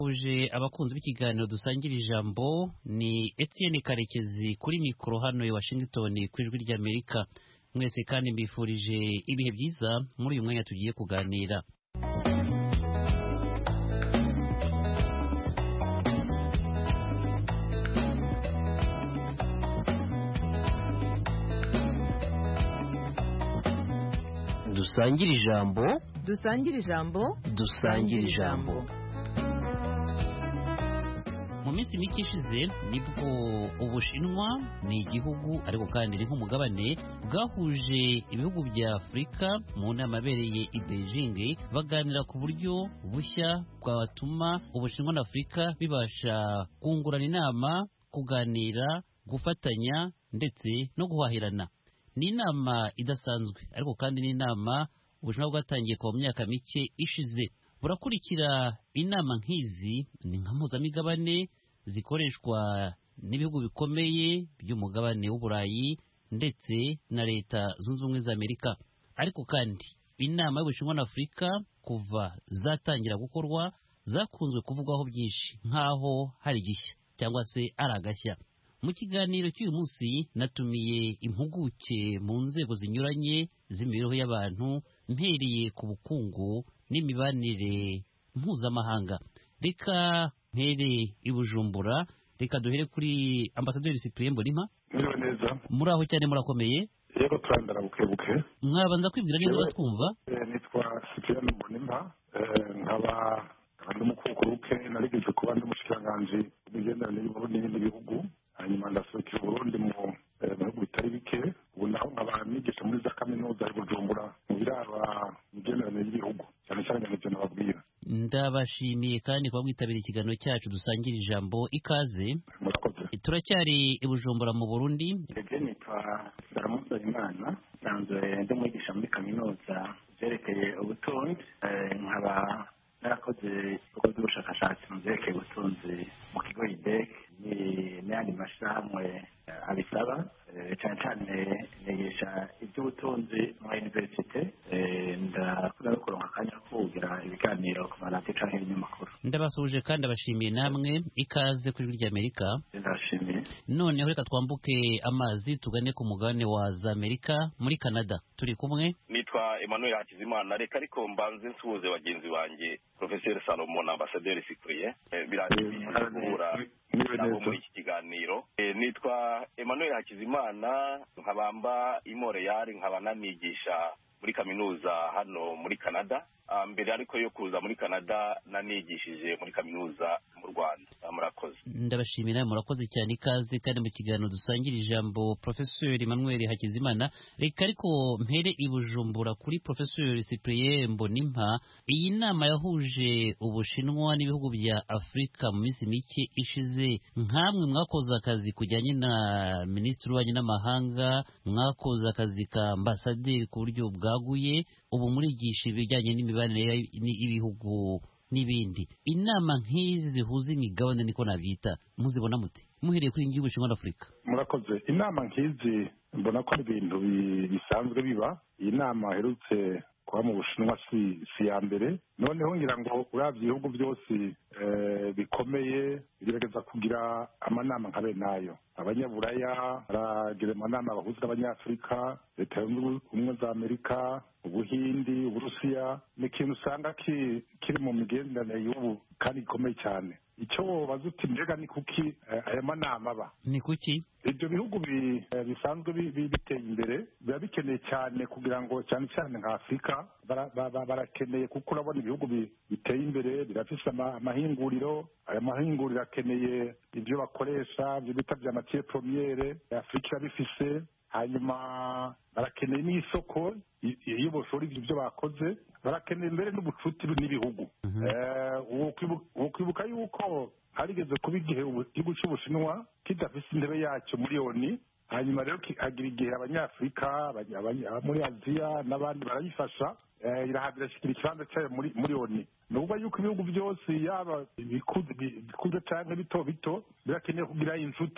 uje abakunzi b'ikiganiro dusangira ijambo ni Etienne Karekezi kuri mikoro hano i Washington ku ijwi ry'Amerika mwese kandi mbifurije ibihe byiza muri uyu mwanya tugiye kuganira dusangire ijambo dusangire ijambo dusangire ijambo mu minsi mike ishize nibwo ubushinwa ni igihugu ariko kandi ni nk'umugabane bwahuje ibihugu bya afurika mu nama abereye i beijing baganira ku buryo bushya bwatuma ubushinwa na afurika bibasha kungurana inama kuganira gufatanya ndetse no guhahirana ni inama idasanzwe ariko kandi ni inama ubushinwa bwatangiye kuva mu myaka mike ishize burakurikira inama nk'izi ni nka mpuzamigabane zikoreshwa n'ibihugu bikomeye by'umugabane w'uburayi ndetse na leta zunze ubumwe za amerika ariko kandi inama y'ubushinwa na afurika kuva zatangira gukorwa zakunzwe kuvugwaho byinshi nk'aho hari igishya cyangwa se ari agashya mu kiganiro cy'uyu munsi natumiye impuguke mu nzego zinyuranye z'imibereho y'abantu mpereye ku bukungu n'imibanire mpuzamahanga reka mpere i bujumbura reka duhere kuri ambasaderi cyprien mbonimpa Mwiriwe neza muri aho cyane murakomeye yego turandara buke buke mwabanza kwibwira neza batwumva Eh, nitwa Cyprien Mbonimpa Eh, nkaba nkaba ndi umukukuruke narigeze kuba ndi umushikiranganji w'imigenderanire y'Uburundi n'ibindi bihugu hanyuma ndasohokera Uburundi mu eh, mu bihugu bitari bike ubu naho nkaba nigisha muri za kaminuza i Bujumbura mu biraba imigenderanire y'ibihugu cyane cyane nyanivyo nababwira ndabashimiye kandi kuba mwitabira ikiganiro cyacu dusangira ijambo ikaze murakoze turacyari i bujumbura mu burundi Ege nitwa Saramusa Imana nsanzwe ndi umwigisha muri kaminuza byerekeye ubutunzi Eh, nkaba narakoze ibikorwa by'ubushakashatsi mu byerekeye ubutunzi mu kigo IDEC ni- n'ayandi mashyirahamwe eh, abisaba Eh, cyane cyane nigisha iby'ubutunzi muri universite Eh, ndakunda no kuronka akanya ko kugira ibiganiro ku maradiyo cyangwa ibinyamakuru ndabasuhuje kandi abashimiye namwe ikaze kuri ijwi ry'amerika ndashimiye noneho reka twambuke amazi tugane ku mugabane wa za amerika muri canada turi kumwe nitwa emmanuel hakizimana reka ariko mbanze nsuhuze bagenzi banjye professeur salomon na ambasaderi sikuriye birangiye guhura Mwiriwe nabo neza muri iki kiganiro Eh, nitwa emmanuel hakizimana nkabamba i montreal nkaba nanigisha muri kaminuza hano muri canada Ah, mbere ariko yo kuza muri canada nanigishije muri kaminuza mu rwanda Ah, murakoze ndabashimiye nawe murakoze cyane ikaze kandi mu kiganiro dusangira ijambo professeur emmanuel hakizimana reka ariko mpere i bujumbura kuri professeur cyprien mbonimpa iyi nama yahuje ubushinwa n'ibihugu bya afurika mu minsi mike ishize nkamwe mwakoze akazi kujyanye na minisitiri w'ububanyi n'amahanga mwakoze akazi ka ambasaderi ku buryo bwaguye ubu murigisha ibijyanye n'imibanire y'ibihugu n'ibindi inama nk'izi zihuza imigabane niko nabyita muzibona mute muhereye kuri iyi ngiyi y'ubushinwa na afurika murakoze inama nk'izi mbona ko ari ibintu bi- bisanzwe biba iyi nama aherutse kuba mu bushinwa si si iya mbere noneho ngira ngo urabye ibihugu byose eh, bikomeye bigerageza kugira amanama nka bene ayo abanyaburaya baragira amanama bahuza n'abanyafurika leta zunze ubumwe za amerika ubuhindi uburusiya ni ikintu usanga ki- kiri mu migenderanire y'ubu kandi gikomeye cyane icyo wobaza uti mbega ni kuki eh, aya manama aba ni kuki ibyo bihugu bi- eh, bisanzwe bi- bi- biteye imbere biba bikeneye cyane kugira ngo cyane cyane nka afurika bara- ba- ba- barakeneye kuko urabona ibihugu bi- biteye imbere birafise ama- amahinguriro aya mahinguriro akeneye ibyo bakoresha ibyo bita bya matiye promiyere afurika irabifise hanyuma barakeneye n'isoko i- iyo boshora ibyo byo bakoze barakeneye mbere n'ubucuti n'ibihugu Eh, wokwibu- wokwibuka yuko harigeze kuba igihe ubu- igihugu cy'ubushinwa kidafise intebe yacyo muri oni hanyuma rero ki- hagira igihe abanyafurika abanya- abanya- abo muri aziya n'abandi barayifasha eh, irahabwa irashyikira ikibanza cyayo muri muri oni ni ukuvuga yuko ibihugu byose yaba ibikuze bi- bikuze cyangwa bito bito birakeneye kugira inshuti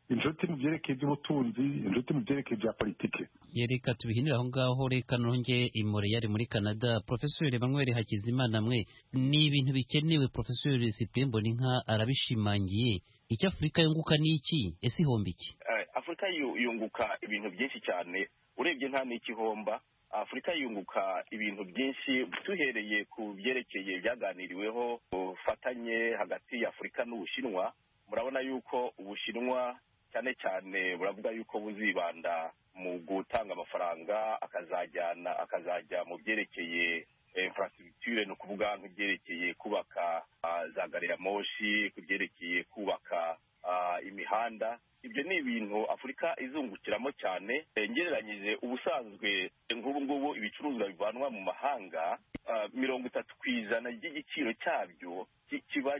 inshuti mu byerekeye iby'ubutunzi inshuti mu byerekeye ibya politiki reka tubihinire aho ngaho reka nonge imore yari muri canada profesori emmanuel hakizimana mwe ni ibintu bikenewe profesori cyprien mboninka arabishimangiye icyo afurika yunguka ni iki ese ihomba iki afurika yunguka ibintu byinshi cyane urebye nta n'ikihomba afurika yunguka ibintu byinshi duhereye ku byerekeye byaganiriweho ubufatanye hagati ya afurika n'ubushinwa murabona yuko ubushinwa cyane cyane buravuga yuko buzibanda mu gutanga amafaranga akazajyana akazajya mu byerekeye infrastructure ni ukuvuga nk'ibyerekeye kubaka za gari ya moshi ku byerekeye kubaka imihanda ibyo ni ibintu afurika izungukiramo cyane ngereranyije ubusanzwe nk'ubu ngubu ibicuruzwa bivanwa mu mahanga mirongo itatu ku ijana ry'igiciro cyabyo kiba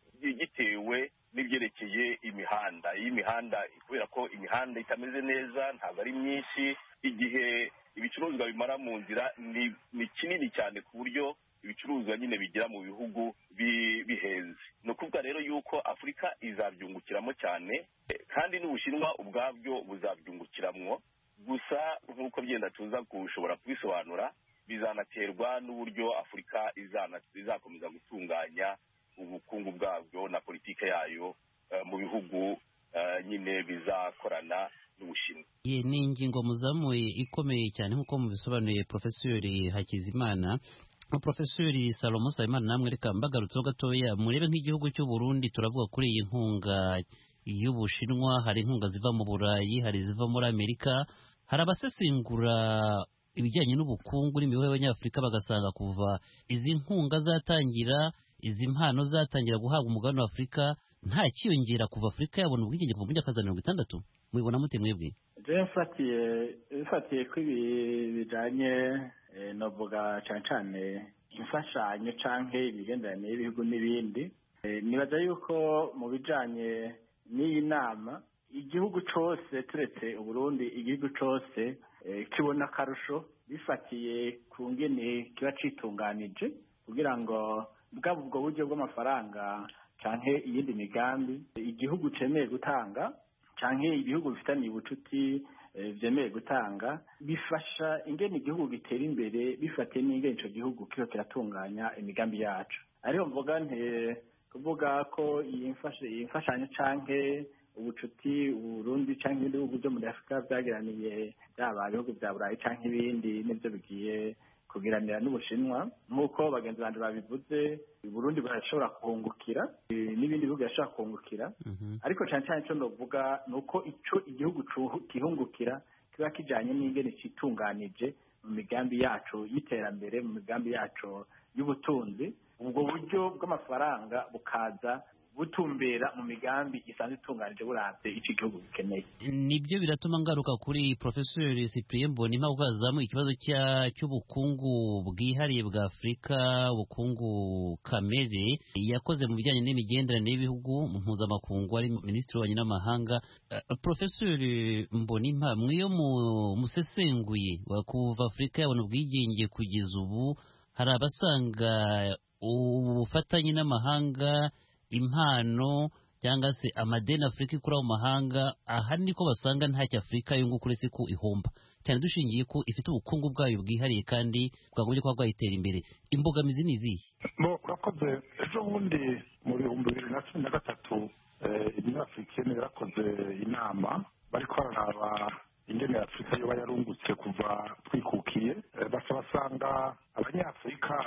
gitewe n'ibyerekeye imihanda iyi mihanda kubera ko imihanda itameze neza ntabwo ari myinshi igihe ibicuruzwa bimara mu nzira ni kinini cyane ku buryo ibicuruzwa nyine bigera mu bihugu bihenze ni ukuvuga rero yuko afurika izabyungukiramo cyane kandi n'ubushinwa ubwabyo buzabyungukiramo gusa nk'uko byenda tuza gushobora kubisobanura bizanaterwa n'uburyo afurika izakomeza gutunganya ubukungu bwabyo na politiki yayo mu bihugu nyine bizakorana n'ubushinwa iyi ni ingingo muzamuye ikomeye cyane nk'uko mubisobanuye profesori hakizimana profesori salomo sayimana namwe reka mbagarutseho gatoya murebe nk'igihugu cy'u Burundi turavuga kuri iyi nkunga y'ubushinwa hari inkunga ziva mu burayi hari iziva muri amerika hari abasesengura ibijyanye n'ubukungu n'imibereho y'abanyafurika bagasanga kuva izi nkunga zatangira izi mpano zatangira guhabwa umugabane wa afurika nta kiyongera kuva afurika yabona ubwigenge kuva mu myaka za mirongo itandatu mubibona mute mwebwe jewe mfatiye bifatiye ko ibi bijanye novuga cyane cyane imfashanyo canke imigenderanire y'ibihugu n'ibindi nibaza yuko mu bijanye n'iyi nama igihugu cose turetse uburundi igihugu cose kibona akarusho bifatiye ku ngene kiba citunganije kugira ngo bwaba ubwo buryo bw'amafaranga canke iyindi migambi igihugu cemeye gutanga canke ibihugu bifitaniye ubucuti vyemeye gutanga bifasha ingene igihugu gitera imbere bifatiye n'ingene ico gihugu kiba kiratunganya imigambi yacu ariho mvuga nte kuvuga ko iyi mfashanyo canke ubucuti uburundi canke ibindi bihugu vyo muri afurika vyageraniye byaba ibihugu vya burayi canke ibindi nivyo bigiye kugiranira n'ubushinwa nk'uko bagenzi banje babivuze burundi burashobora kuhungukira n'ibindi bihugu birashobora kuhungukira ariko cyane cyane icyo ndavuga ni uko icyo igihugu kihungukira kiba kijyanye n'ingene citunganije mu migambi yacu y'iterambere mu migambi yacu y'ubutunzi ubwo buryo bw'amafaranga bukaza butumbera mu migambi isanzwe itunganije buravye ico igihugu gikeneye nibyo biratuma ngaruka kuri profesori cyprien mbonimpa kuko hazamuye ikibazo cy'ubukungu bwihariye bwa afurika ubukungu kamere yakoze mu bijyanye n'imigenderanire y'ibihugu mpuzamakungu ari minisitiri w'ububanyi n'amahanga uh, profesori mbonimpa mwiyo musesenguye kuva afurika yabona ubwigenge kugeza ubu hari abasanga ubufatanye n'amahanga impano cyangwa se amadeni afurika ikura mu mahanga aha niko basanga ntacyo afurika yunguka uretse ko ihomba cyane dushingiye ko ifite ubukungu bwayo bwihariye kandi bwagombye kuba bwayitera imbere imbogamizi ni izihe urakoze ejo bundi mu bihumbi bibiri na cumi na gatatu inyo afurikene yarakoze inama bari bararaba ingene afurika yoba yarungutse kuva twikukiye basa basanga abanyafurika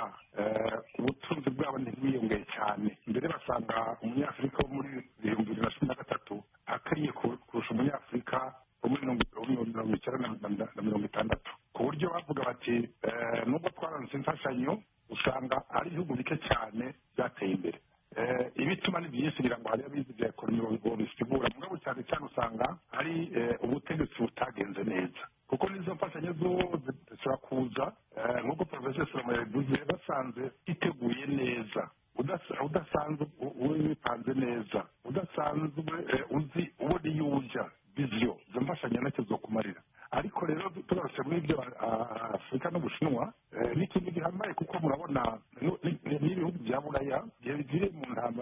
ubutunzi bwabo ntibwiyongeye cyane mbere basanga umunyafurika wo muri ibihumbi bibiri na cumi na gatatu akariye kurusha umunyafurika wo muri mirongo icyenda na mirongo itandatu ku buryo bavuga bati nubwo twaranze imfashanyo usanga ari ibihugu bike cyane byateye imbere ibituma ni byinshi kugira ngo hariho abizi bya ekonomi bisigura mugabo cyane cyane usanga ari ubutegetsi butagenze neza kuko n'izo mfashanyo zose zishobora kuza nk'uko porofeseri salomo yabivuze basanze iteguye neza udasanzwe wipanze neza udasanzwe uzi ubona iyo ujya viziyo izo mfashanyo ntacyo zo kumarira ariko rero tugarutse muri ibyo afurika n'ubushinwa ni ikintu gihambaye kuko murabona n'ibihugu bya buraya igihe bigiriye mu ntambara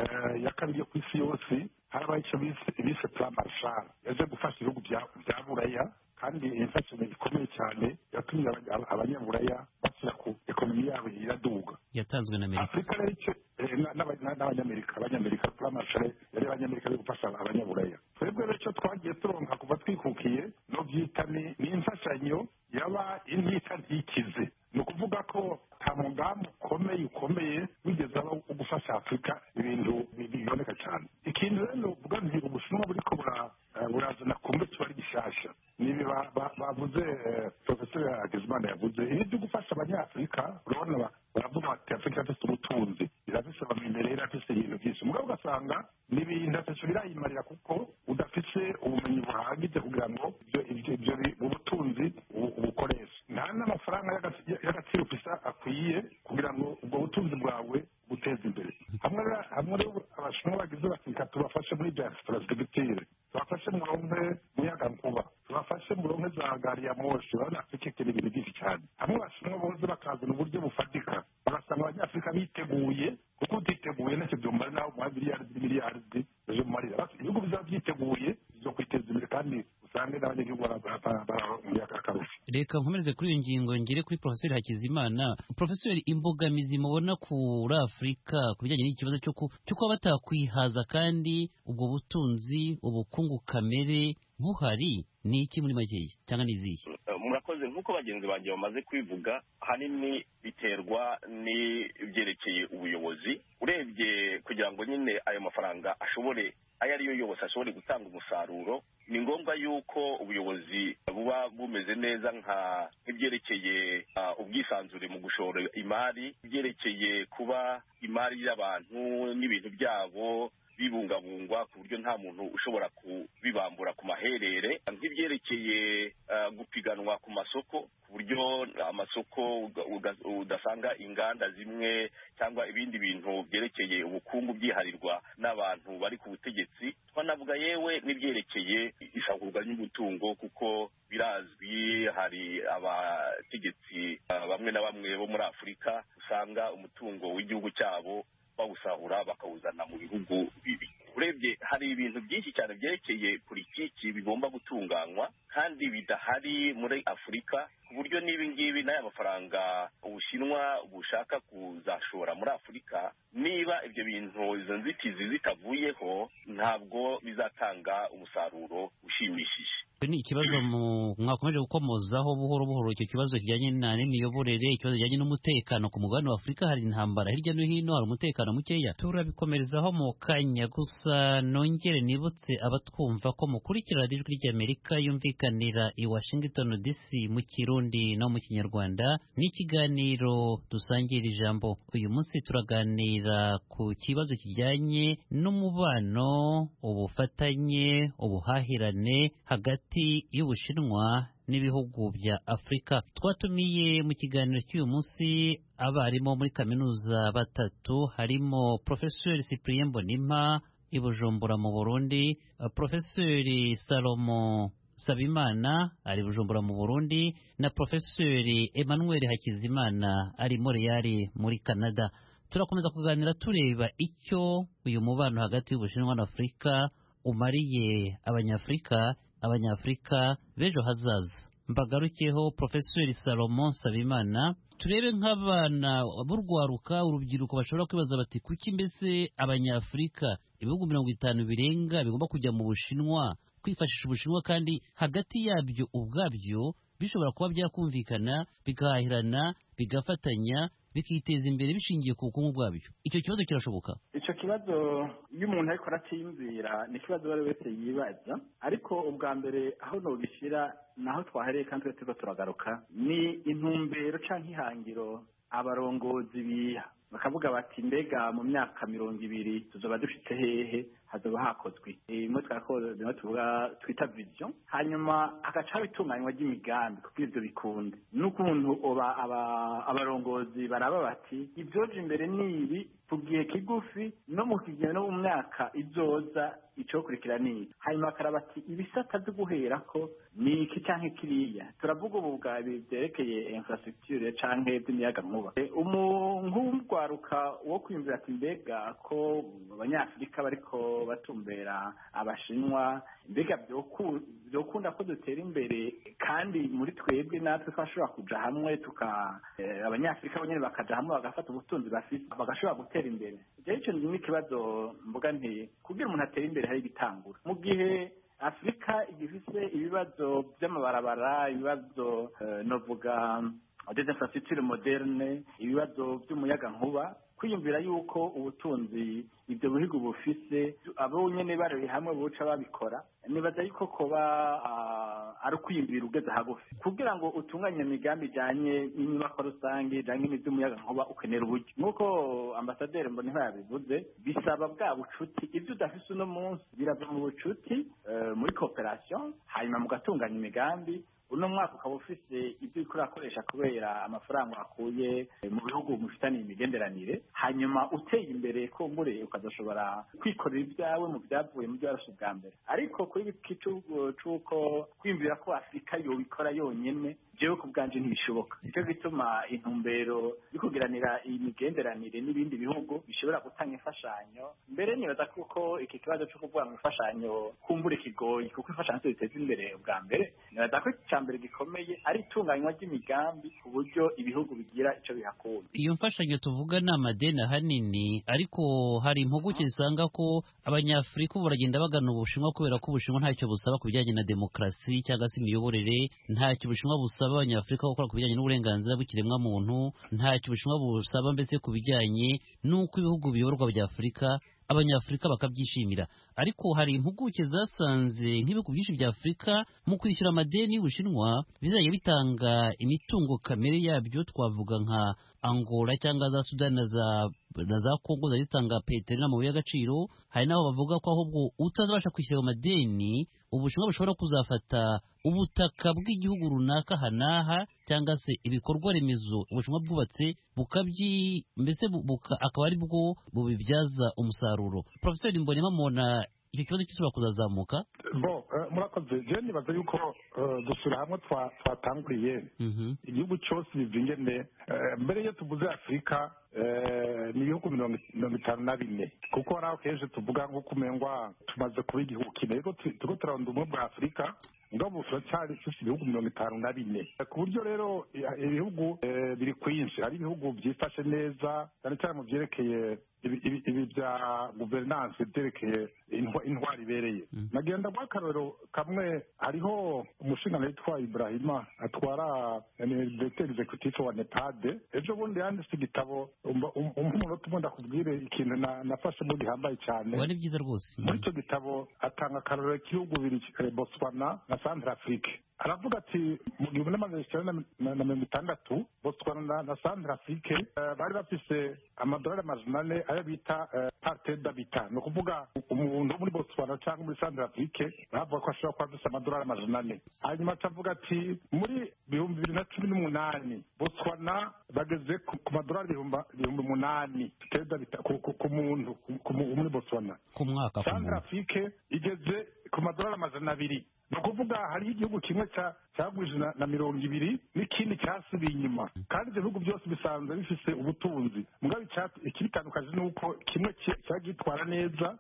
eh, ya kabiri yo ku isi yose harabaho icyo bise bise plan marshal yaje gufasha ibihugu bya bya buraya kandi iyi mfashanyo ikomeye cyane yatumye abanya- abanyaburaya bashyira ku ekonomi yabo iraduga yatanzwe na amerika afurika rero icyo eh, na- n'aba- na- n'abanyamerika abanyamerika plan marshal yari abanyamerika bari gufasha abanyaburaya twebwe rero icyo twagiye turonka kuva twikukiye no byita ni ni imfashanyo yaba intita ntikize ni ukuvuga ko nta mugambi ukomeye ukomeye wigeze aba wo gufasha afurika ibintu bi- biboneka cyane ikintu rero uvuga nti ubushinwa buriko bura- eh, burazana kumbe kiba ari gishyashya nibi ba- ba- bavuze eh, profesor hakizimana yavuze ibi byo gufasha abanyafurika urabona ba- baravuga bati afurika irafise ubutunzi irafise abamimerere irafise ibintu byinshi mugabo ugasanga ni ibintu atatu birayimarira kuko udafise ubumenyi buhagije kugira ngo ibyo ibyo ibyo bi- ubutunzi ubu- ubukoreshe nta n'amafaranga y'agaci- y'agaciro ufise akwiye kugira ngo ubwo butunzi bwawe buteze imbere hamwe rero- hamwe rero abashinwa bagize bati reka tubafashe muri bya infrastructure tubafashe muronke muyagankuba tubafashe muronke za gari ya moshi urabona afurika ikeneye ibintu byinshi cyane hamwe abashinwa boze bakazana uburyo bufatika bagasanga abanyafurika biteguye kuko utiteguye ntacyo byumara nawe umuha miliyari n'imiliyaridi ejo mumarira Basi ibihugu bizaba byiteguye byo kwiteza imbere kandi usange n'abanyagihugu baramuye akarusho reka nkomereze kuri iyo ngingo ngere kuri profeseri hakizimana profeseri imbogamizi mubona kuri afurika ku bijyanye n'ikibazo cyo ku- cyo kuba batakwihaza kandi ubwo butunzi ubukungu kamere buhari ni iki muri makeya cyangwa ni izihe Eh, murakoze nk'uko bagenzi banjye bamaze kwivuga ahanini biterwa n'ibyerekeye ubuyobozi urebye kugira ngo nyine ayo mafaranga ashobore ayo ari yo yose ashobore gutanga umusaruro ni ngombwa yuko ubuyobozi buba bumeze neza nka nk'ibyerekeye ah, ubwisanzure mu gushora imari ibyerekeye kuba imari y'abantu n'ibintu byabo bibungabungwa ku buryo nta muntu ushobora kubibambura ku maherere nk'ibyerekeye ah, gupiganwa ku masoko ku buryo amasoko uga- uga- udasanga inganda zimwe cyangwa ibindi bintu byerekeye ubukungu byiharirwa n'abantu bari ku butegetsi twanavuga yewe n'ibyerekeye isagurwa ry'umutungo kuko birazwi hari abategetsi ah, bamwe na bamwe bo muri afurika usanga umutungo w'igihugu cyabo bawusahura bakawuzana mu bihugu bibi urebye hari ibintu byinshi cyane byerekeye politiki bigomba gutunganywa kandi bidahari muri afurika ku buryo n'ibi ngibi n'aya mafaranga ubushinwa bushaka kuzashora muri afurika niba ibyo bintu izo nzitizi zitavuyeho ntabwo bizatanga umusaruro ushimishije ni ikibazo mu- mwakomeje gukomozaho buhoro buhoro icyo kibazo kijyanye na n'imiyoborere ikibazo kijyanye n'umutekano ku mugabane wa afurika hari intambara hirya no hino hari umutekano mukeya turabikomerezaho mu kanya gusa nongere nibutse abatwumva ko mukurikira radiyo ijwi ry'amerika yumvikanira i washington dc mu kirundi no mu kinyarwanda n'ikiganiro dusangira ijambo uyu munsi turaganira ku kibazo kijyanye n'umubano ubufatanye ubuhahirane hagati y'ubushinwa n'ibihugu bya afurika twatumiye mu kiganiro cy'uyu munsi abarimu muri kaminuza batatu harimo profeseri cyprien mbonimpa i bujumbura mu burundi uh, profeseri salomo sabimana ari bujumbura mu burundi na profeseri emmanuel hakizimana ari moreyari muri canada turakomeza kuganira tureba icyo uyu mubano hagati y'ubushinwa na afurika umariye abanyafurika abanyafurika b'ejo hazaza mbagarukeho profeseri salomo sabimana turebe nk'abana b'urwaruka urubyiruko bashobora kwibaza bati kuki mbese abanyafurika ibihugu mirongo itanu birenga bigomba kujya mu bushinwa kwifashisha ubushinwa kandi hagati yabyo ubwabyo bishobora kuba byakumvikana bigahahirana bigafatanya bikiteza imbere bishingiye ku bukungu bwabyo icyo kibazo kirashoboka icyo kibazo iyo umuntu ariko aracyiyumvira ni ikibazo uwo ari we wese yibaza ariko ubwa mbere aho nogishyira naho twahereye kandi twe turiko turagaruka ni intumbero cyangwa ihangiro abarongozi biha bakavuga bati mbega mu myaka mirongo ibiri tuzoba dufite hehe hazoba hakozwe imwe twarakoze bimwe tuvuga twita vision hanyuma hagaca haba itunganywa ry'imigambi kuko ivyo bikunde n'ukuntu oba aba- abarongozi baraba bati ibyoje imbere ni ibi ku gihe kigufi no mu kigihe no mu myaka izoza icokurikira ni iki hanyuma bakaraba ati ibisata byo guhera ko ni iki canke kiriya turavuga ubu bwa byerekeye infrastructure canke by'imiyagankuba nk'urwaruka wo kwiyumvira ati mbega ko abanyafurika bariko batumbera abashinwa mbega byokunda ko dutera imbere kandi muri twebwe natwe twashobora kuja hamwe tuka abanyafurika bonyene bakaja hamwe bagafata ubutunzi bafite bagashobora gutera imbere ivyo ico ni ikibazo mvuga nti kugira umuntu atere imbere hari ibitangura mu gihe afurika igifise ibibazo by'amabarabara ibibazo novuga des infrastructures moderne ibibazo by'umuyagankuba kwiyumvira yuko ubutunzi ibyo bihugu bufise abo nyene barari hamwe buca babikora nibaza yuko koba ari ukwiyumvira ugeze hagufi kugira ngo utunganye imigambi ijanye n'inyubako rusange ijanye n'ivy'umuyagankuba ukenera uburyo nk'uko ambasaderi mboniho yabivuze bisaba bwa bucuti ibyo udafise uno munsi birava mu bucuti muri cooperation hanyuma mugatunganya imigambi uno mwaka ukaba ufise ibyo uriko urakoresha kubera amafaranga wakuye mu bihugu mufitaniye imigenderanire hanyuma uteye imbere kumbure ukazashobora kwikorera ibyawe mu byavuye mu byo warashe ubwa mbere ariko kuri iki c'uko kwiyumvira ko afurika yobikora yonyene jewe ku bwanje ntibishoboka nicyo gituma intumbero yo kugiranira imigenderanire n'ibindi bihugu bishobora gutanga imfashanyo mbere nibaza kuko iki kibazo cyo kuvuga mu imfashanyo kumbure kigoye kuko imfashanyo ziteza imbere ubwa mbere nibaza ko icya mbere gikomeye ari itunganywa ry'imigambi ku buryo ibihugu bigira icyo bihakura iyo mfashanyo tuvuga ni amadeni ahanini ariko hari impuguke zisanga ko abanyafurika ubu baragenda bagana ubushinwa kubera ko ubushinwa ntacyo busaba ku bijyanye na demokarasi cyangwa se imiyoborere ntacyo ubushinwa busaba abanyafurika gukora ku bijyanye n'uburenganzira bw'ikiremwamuntu ntacyo ubushinwa busaba mbese ku bijyanye n'uko ibihugu biyoborwa bya afurika abanyafurika bakabyishimira ariko hari impuguke zasanze nk'ibihugu byinshi bya afurika mu kwishyura amadeni y'ubushinwa bizajya bitanga imitungo kamere yabyo twavuga nka angola cyangwa za sudani na za na za kongo zajya zitanga petero n'amabuye y'agaciro hari n'aho bavuga ko ahubwo utazabasha kwishyura ayo madeni ubushinwa bushobora kuzafata ubutaka bw'igihugu runaka aha n'aha cyangwa se ibikorwa remezo ubushinwa bwubatse bukabyi mbese akaba ari bwo bubibyaza umusaruro profeseri mbonema mubona icyo kibazo gisubira kuzazamuka bo murakoze je nibaza yuko dusura hamwe twatanguriye igihugu cyose bivingene mbere iyo tuvuze afurika ni ibihugu mirongo itanu na bine kuko hari aho kenshi tuvuga nko kumengwa tumaze kuba igihugu kimwe ariko turiko turarunda ubumwe bwa afurika ngabo turacyari dufite ibihugu mirongo itanu na bine ku buryo rero ibihugu biri kwinshi hari ibihugu byifashe neza cyane cyane mu byerekeye ibi bya guverinanse byerekeye intwari ibereye nagenda guha akarorero kamwe hariho umushinga witwa ibrahima atwara directeur executive wa nepade ejo bundi yanditse igitabo umunota umwe ndakubwire ikintu nafashemo gihambaye cyane ni byiza rwose muri icyo gitabo atanga akarorero k'ibihugu bibiri botswana na centre afrique aravuga ati mu gihumbi n'amajana icyenda na mirongo itandatu botswana na centre afrique bari bafise amadolari amajana ane ayo bita parte d'habitat ni ukuvuga umuntu muri botswana cyangwa muri centre afrique bavuga ko ashobora kuba afise amadolari amajana ane hanyuma akavuga ati muri bihumbi bibiri na cumi n'umunani botswana bageze ku madolari ibihumbi umunani ku muntu muri botswana ku mwaka centre afrique igeze ku madolari amajana abiri ni ukuvuga hariho igihugu kimwe cyagwije na mirongo ibiri n'ikindi cyasubiye inyuma kandi ibyo bihugu byose bisanzwe bifise ubutunzi mugabo ikibitandukanye ni uko kimwe cyagitwara neza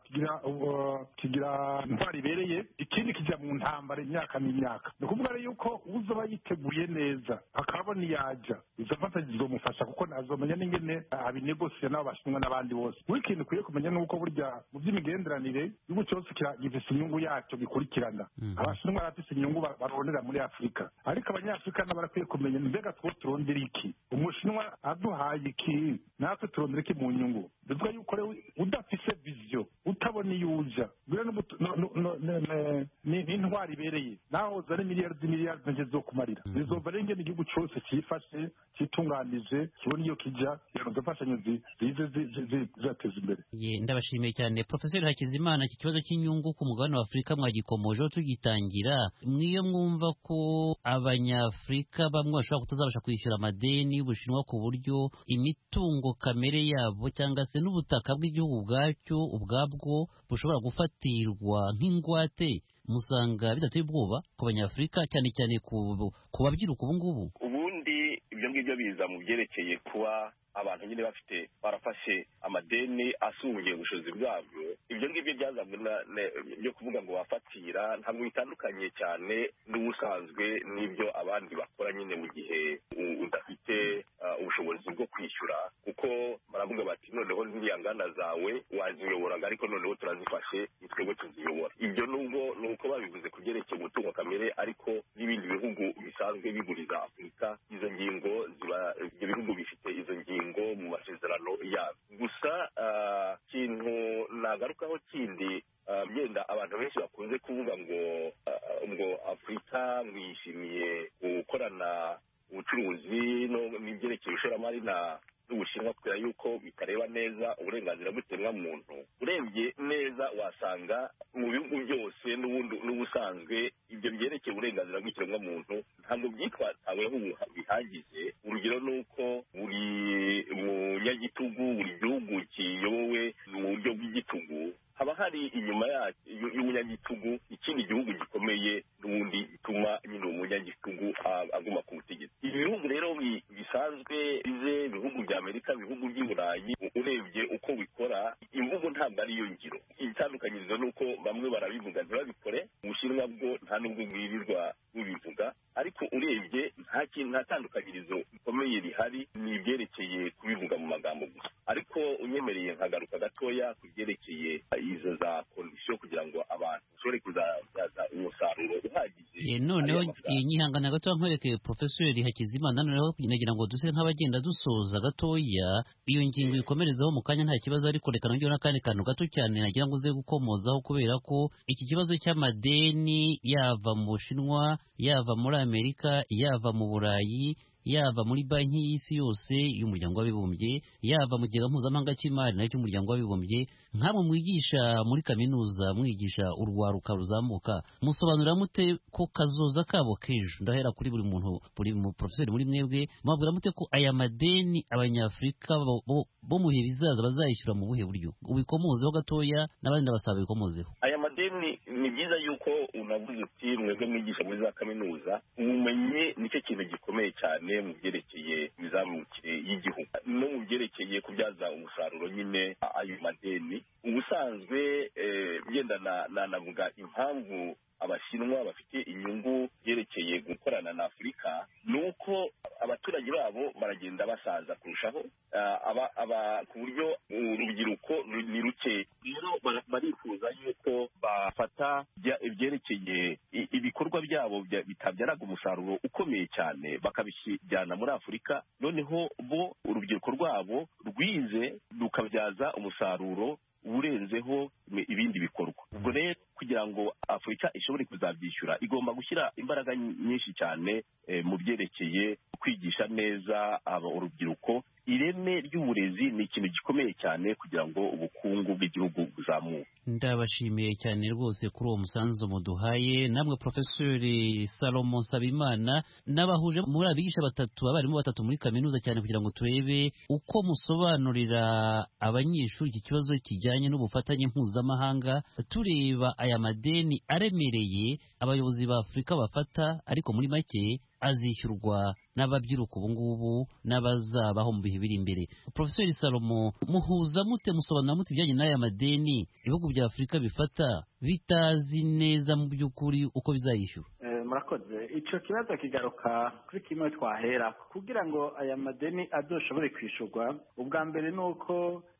kigira intwari ibereye ikindi kijya mu ntambara imyaka n'imyaka ni ukuvuga rero yuko uzoba yiteguye neza akabona iyajya izo mfatanye zizomufasha kuko nazomenya n'ingene abinegosiye n'abo bashinwa n'abandi bose buri kintu ukwiye kumenya ni uko burya mu by'imigenderanire igihugu cyose gifise inyungu yacyo gikurikirana abashinwa barafise inyungu barondera muri afurika ariko abanyafurika nabo barakwiye kumenya mbega two turondera iki umushinwa aduhaye iki natwe turondera iki mu nyungu bivuga yuko rero udafise viziyo utabona iyo uja n'intwari intwari ibereye naho zari miliyari z'imiliyari ntacyo zizokumarira bizova rero ingene igihugu cyose cyifashe cyitunganije kibona iyo kijya kugira ngo izo mfashanyo zi- zize zi- zi- zi- zizateza imbere Ye, ndabashimiye cyane profeseri hakizimana iki kibazo cy'inyungu ku mugabane wa afurika mwagikomojeho tugitangira mwiyo mwumva ko abanyafurika bamwe bashobora kutazabasha kwishyura amadeni y'ubushinwa ku buryo imitungo kamere yabo cyangwa se n'ubutaka bw'igihugu ubwacyo ubwabwo bushobora gufatirwa nk'ingwate musanga bidateye ubwoba ku banyafurika cyane cyane ku ku babyiruka ubu ngubu ubundi ibyo ngibyo biza mu byerekeye kuba abantu nyine bafite barafashe amadeni asungiye ubushobozi bwabyo ibyo ngibyo byazanywe na- ne- byo kuvuga ngo bafatira ntabwo bitandukanye cyane n'ubusanzwe n'ibyo abandi bakora nyine mu gihe u- udafite ah, ubushobozi bwo kwishyura kuko baravuga bati noneho ziriya nganda zawe waziyoboraga ariko noneho turazifashe ni twebwe tuziyobora ibyo nubwo ni uko babivuze ku byerekeye umutungo kamere ariko n'ibindi bihugu bisanzwe biguriza afurika izo ngingo ziba ibyo bihugu bifite izo ngingo mu masezerano yabyo gusa ah, ikintu nagarukaho kindi ah, byenda abantu benshi bakunze kuvuga ngo ah, ngo afurika mwishimiye gukorana ubucuruzi no- n'ibyerekeye ishoramari na n'ubushinwa kubera yuko bitareba neza uburenganzira bw'ikiremwamuntu urebye neza wasanga mu bihugu byose n'ubundi n'ubusanzwe ibyo byerekeye uburenganzira bw'ikiremwamuntu ntabwo byitwataweho ubu- bihagije urugero ni uko buri munyagitugu buri gihugu kiyobowe mu buryo bw'igitugu haba hari inyuma ya- y'u- y'umunyagitugu ikindi gihugu gikomeye n'ubundi gituma nyine uwo munyagitugu a- aguma ku butegetsi ibi bihugu rero bi- bisanzwe bize ibihugu bya amerika ibihugu by'i burayi u- urebye uko bikora imvugo ntabwo ariyo ngiro itandukanyirizo ni uko bamwe barabivuga ntibabikore ubushinwa bwo nta n'ubwo bwirirwa bubivuga ariko urebye nta kintu nta tandukanyirizo rikomeye rihari ni ibyerekeye kubivuga mu magambo gusa ariko unyemereye nkagaruka gatoya ku byerekeye izo za kondisiyo kugira ngo abantu bashobore kuzabyaza umusaruro uhagije Ye, noneho ariya mafaranga. eh, nyihangana gato nkwereke profeseri hakizimana noneho nagira ngo duse nk'abagenda dusoza gatoya iyo ngingo ikomerezaho mu kanya nta kibazo ariko reka nongere n'akandi kantu gato cyane nagira ngo uze gukomozaho kubera ko iki kibazo cy'amadeni yava mu bushinwa yava muri amerika yava mu burayi yava muri banki y'isi yose y'umuryango w'abibumbye yava mu kigega mpuzamahanga cy'imari nacyo cy'umuryango w'abibumbye nkamwe mwigisha muri kaminuza mwigisha urwaruka ruzamuka musobanurira mute ko kazoza kabo k'ejo ndahera kuri buri muntu buri mu porofeseri muri mwebwe mubabwira mute ko aya madeni abanyafurika bo- bo- bo mu bihe bizaza bazayishyura mu buhe buryo ubikomozeho gatoya n'abandi ndabasaba bikomozeho aya madeni ni byiza yuko unavuze uti mwebwe mwigisha muri za kaminuza ubumenyi nicyo kintu gikomeye cyane mu byerekeye imizamukire y'igihugu no mu byerekeye kubyaza umusaruro nyine ayo madeni ubusanzwe eh, byenda na- nanavuga impamvu abashinwa bafite inyungu byerekeye gukorana na afurika ni uko abaturage babo baragenda basaza kurushaho ah, aba- aba- ku buryo urubyiruko ru- ni ruke rero bara- barifuza yuko bafata bya- ibyerekeye i- ibikorwa byabo bya- bitabyaraga umusaruro ukomeye cyane bakabijyana muri afurika noneho bo urubyiruko rwabo rwize rukabyaza umusaruro urenzeho imi- ibindi bikorwa ubwo rero kugira ngo afurika ishobore kuzabyishyura igomba gushyira imbaraga nyinshi cyane eh, mu byerekeye kwigisha neza aba urubyiruko ireme ry'uburezi ni ikintu gikomeye cyane kugira ngo ubukungu bw'igihugu buzamuke ndabashimiye cyane rwose kuri uwo musanzu muduhaye namwe profeseri salomo nsabimana n'abahuje muri abigisha batatu abarimu batatu muri kaminuza cyane kugira ngo turebe uko musobanurira abanyeshuri iki kibazo kijyanye n'ubufatanye mpuzamahanga tureba aya madeni aremereye abayobozi ba afurika bafata ariko muri make azishyurwa n'ababyiruka ubu ngubu n'abazabaho mu bihe biri imbere profeseri salomo muhuza mute musobanura mute ibijyanye n'aya madeni ibihugu bya afurika bifata bitazi neza mu by'ukuri uko bizayishyura Eh, murakoze icyo kibazo kigaruka kuri kimwe twahera kugira ngo aya madeni azoshobore kwishyurwa ubwa mbere ni uko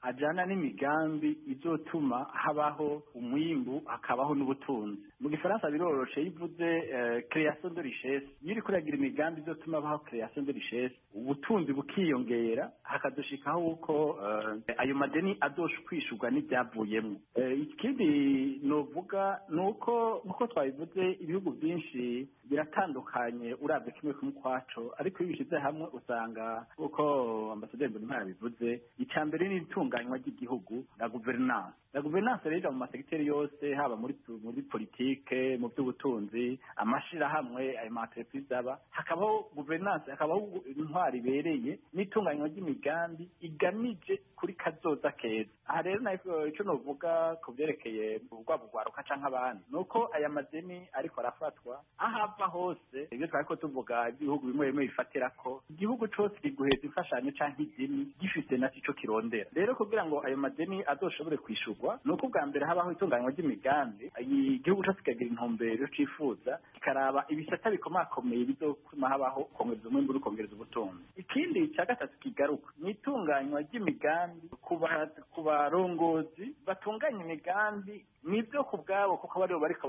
ajyana n'imigambi izotuma habaho umwimbu hakabaho n'ubutunzi mu gifaransa biroroshe iyo uvuze création de richesse iyo uri kuragira imigambi izotuma habaho création de richesse ubutunzi bukiyongera hakadushikaho uko ayo madeni adosha kwishurwa n'ibyavuyemo ikindi novuga ni uko nk'uko twabivuze ibihugu byinshi biratandukanye urabye kimwe kumwe ukwaco ariko iyo bishyize hamwe usanga uko ambasaderi mbonimana bivuze icya mbere ni itunganywa ry'igihugu na guverinance na guverinance rero mu masegiteri yose haba muri muri politike mu by'ubutunzi amashirahamwe ayo maentreprise aba hakabaho guverinance hakabaho intwari ibereye n'itunganywa ry'imigambi igamije kuri kazoza keza aha rero nayo icyo novuga ku byerekeye urwabo rwaruka canke abandi ni uko aya madeni ariko arafatwa aho ava hose ibyo twari ko tuvuga ibihugu bimwe bimwe bifatira ko igihugu cose kiguheza imfashanyo canke ideni gifite naco ico kirondera rero kugira ngo ayo madeni azoshobore kwishurwa ni uko ubwa mbere habaho itunganywa ry'imigambi igihugu cose kikagira intumbero cifuza kikaraba ibisata bikomakomeye bizotuma habaho kongereza umwimbu n'ukongereza ubutunzi ikindi cya gatatu kigaruka ni itunganywa ry'imigambi ku barongozi batunganya imigambi nibyo ku bwabo kuko baribo bariko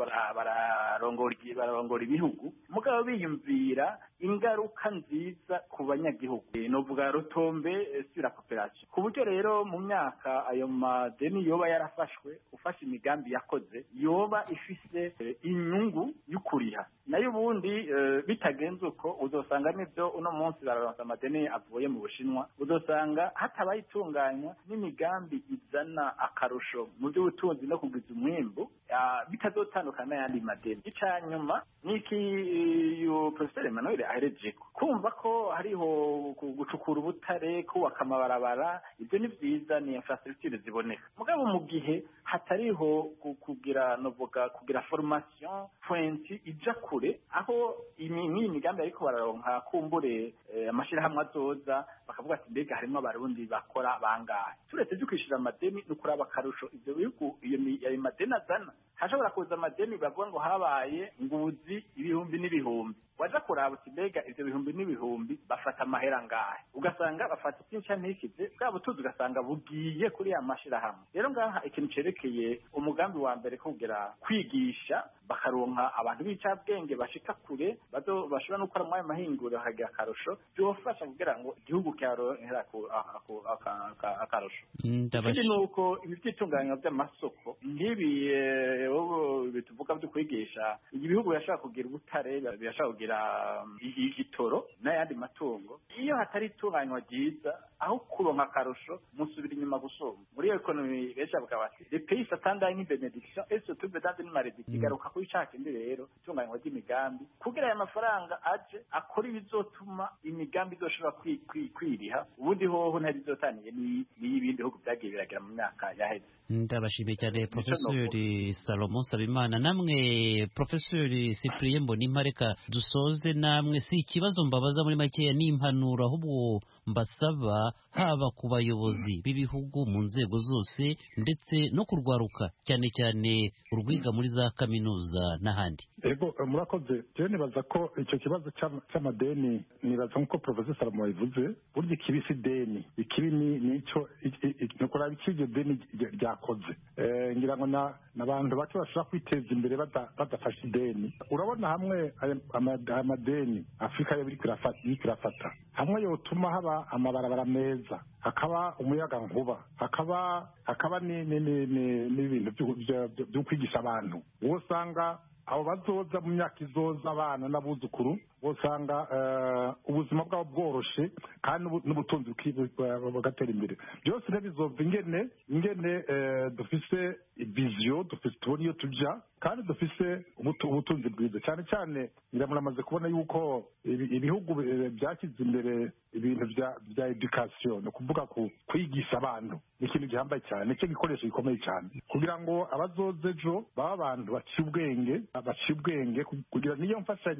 bararongora ibihugu mugabo biyumvira ingaruka nziza ku banyagihugu novuga rutombe sura koperasiyo ku buryo rero mu myaka ayo madeni yoba yarafashwe ufashe imigambi yakoze yoba ifise inyungu y'ukuriha nayo ubundi bitagenze uko uzosanga nibyo uno munsi bararonsa amadeni avuye mu bushinwa uzosanga hatabaye itunganywa n'imigambi izana akarusho mu by'ubutunzi no kugwiza umwimbu bitazotandukana n'ayandi madeni icya nyuma ni iki profeseri emmanuel ahereje kumva ko hariho gucukura ubutare kubaka amabarabara ibyo ni byiza ni infrastructure ziboneka mugabo mu gihe hatariho kugira novuga kugira formation pointi ija kure aho iyi migambi ariko bararonka kumbure amashirahamwe azoza bakavuga ati mbega harimo abarundi bakora bangahe turetse byo kwishyura amadeni ni ukuraba akarusho ibyo bihugu ayo madeni azana hashobora kuza amadeni bavuga ngo habaye nguzi ibihumbi n'ibihumbi waja kuraba uti mbega ivyo bihumbi n'ibihumbi bafata amahera ngahe ugasanga bafata ikinca ntikize bwa butunzi ugasanga bugiye kuri ya mashirahamwe rero ngaha ikintu cerekeye umugambi wa mbere kugira kwigisha bakaronka abantu b'icabwenge bashika kure bashobora no gukora muri ayo mahinguriro hakagira akarusho byofasha kugira ngo igihugu cyaronkera akarusho ikindi ni uko ibi by'itunganywa by'amasoko nk'ibi bituvuga byo kwigisha ibihugu birashobora kugira ubutare birashobora kugira igitoro n'ayandi matungo iyo hatari itunganywa ryiza aho kuronka akarusho musubira inyuma gusumba muri iyo ekonomi benshi bavuga bati le pays s'attendait une bénédiction et se trouve dans une malédiction igaruka kuri ca kindi rero itunganywa ry'imigambi kugira aya mafaranga aje akora ibizotuma imigambi izoshobora kwiriha ubundi hoho ntari izotaniye n'iy'ibindi bihugu byagiye biragera mu myaka yaheze ndabashimiye cyane profesori salomo sabimana namwe profesori cyprien mbonimpa reka dusoze namwe si ikibazo mbabaza muri makeya ni impanuro ahubwo mbasaba haba ku bayobozi b'ibihugu mu nzego zose ndetse no kurwaruka cyane cyane urwiga muri za kaminuza n'ahandi ego murakoze rero nibaza ko icyo kibazo cy'amadeni nibaza nk'uko profesor salomo yabivuze burya ikibi si deni ikibi ni icyo ni ukuraba icyo iryo deni ryakoze ngira ngo n'abantu bake bashobora kwiteza imbere badafashe ideni urabona hamwe amadeni afurika yo iriko irafata hamwe yotuma haba amabarabara meza hakaba umuyaga nkuba hakaba hakaba n'ibintu byo kwigisha abantu uwo usanga abo bazoza mu myaka izoza abana n'abuzukuru usanga ubuzima bwabo bworoshe kandi n'ubutunzi bugatera imbere byose ntibizova ingene ingene dufise viziyo dufise tubona iyo tujya kandi dufise ubutunzi bwiza cyane cyane muramaze kubona yuko ibihugu byashyize imbere ibintu bya edukasiyo ni ukuvuga kwigisha abantu ni ikintu gihambaye cyane nicyo gikoresho gikomeye cyane kugira ngo abazoze ejo babe abantu baciye ubwenge baciye ubwenge kugira niyo mfashanyo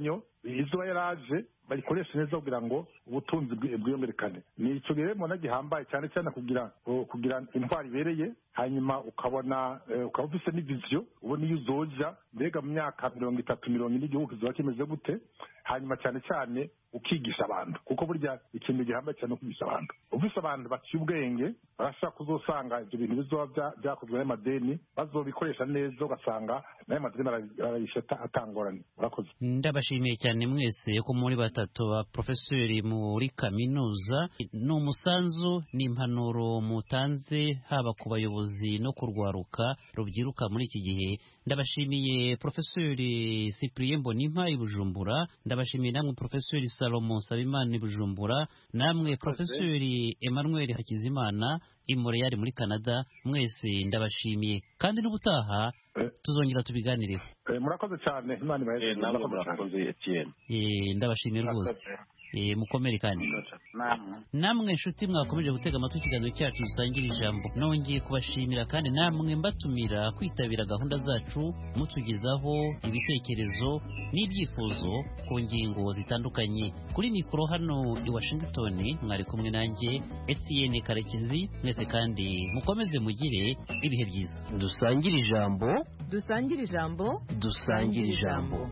izuba yaraje bayikoreshe neza kugira ngo ubutunzi bwi- bwiyongerekane ni icyo rero mbona gihambaye cyane cyane kugira kugira intwari ibereye hanyuma ukabona eh, ukaba ufise n'iviziyo ubona iyo uzoja mbega mu myaka mirongo itatu mirongo ine igihugu kizoba kimeze gute hanyuma cyane cyane ukigisha abantu kuko burya ikintu gihambaye cyane no kwigisha abantu ufise abantu baciye ubwenge barashobora kuzosanga ibyo bintu bizoba bya- byakozwe n'amadeni bazobikoresha neza ugasanga n'ayo madeni bara- barayisha ata- atangorane murakoze ndabashimiye cyane mwese ko muri batatu ba porofeseri muri kaminuza ni umusanzu n'impanuro mutanze haba ku bayobozi no ku rwaruka rubyiruka muri iki gihe ndabashimiye porofeseri cyprien mbonimpa i bujumbura ndabashimiye namwe porofeseri salomo nsabimana i bujumbura namwe porofeseri emmanuel hakizimana i montreal muri canada mwese ndabashimiye kandi n'ubutaha Eh. tuzongera tubiganireho Eh, murakoze cyane imana ibahe namwe murakoze etienne Eh, ndabashimiye rwose Eh, mukomere kandi namwe namwe nshuti mwakomeje gutega amatwi ikiganiro cyacu dusangira ijambo nongeye kubashimira kandi namwe mbatumira kwitabira gahunda zacu mutugezaho ibitekerezo n'ibyifuzo ku ngingo zitandukanye kuri mikoro hano i washington mwari kumwe nanjye etienne karekezi mwese kandi mukomeze mugire ibihe byiza dusangire ijambo dusangire ijambo dusangire ijambo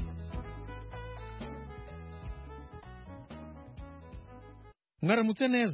mwaramutse neza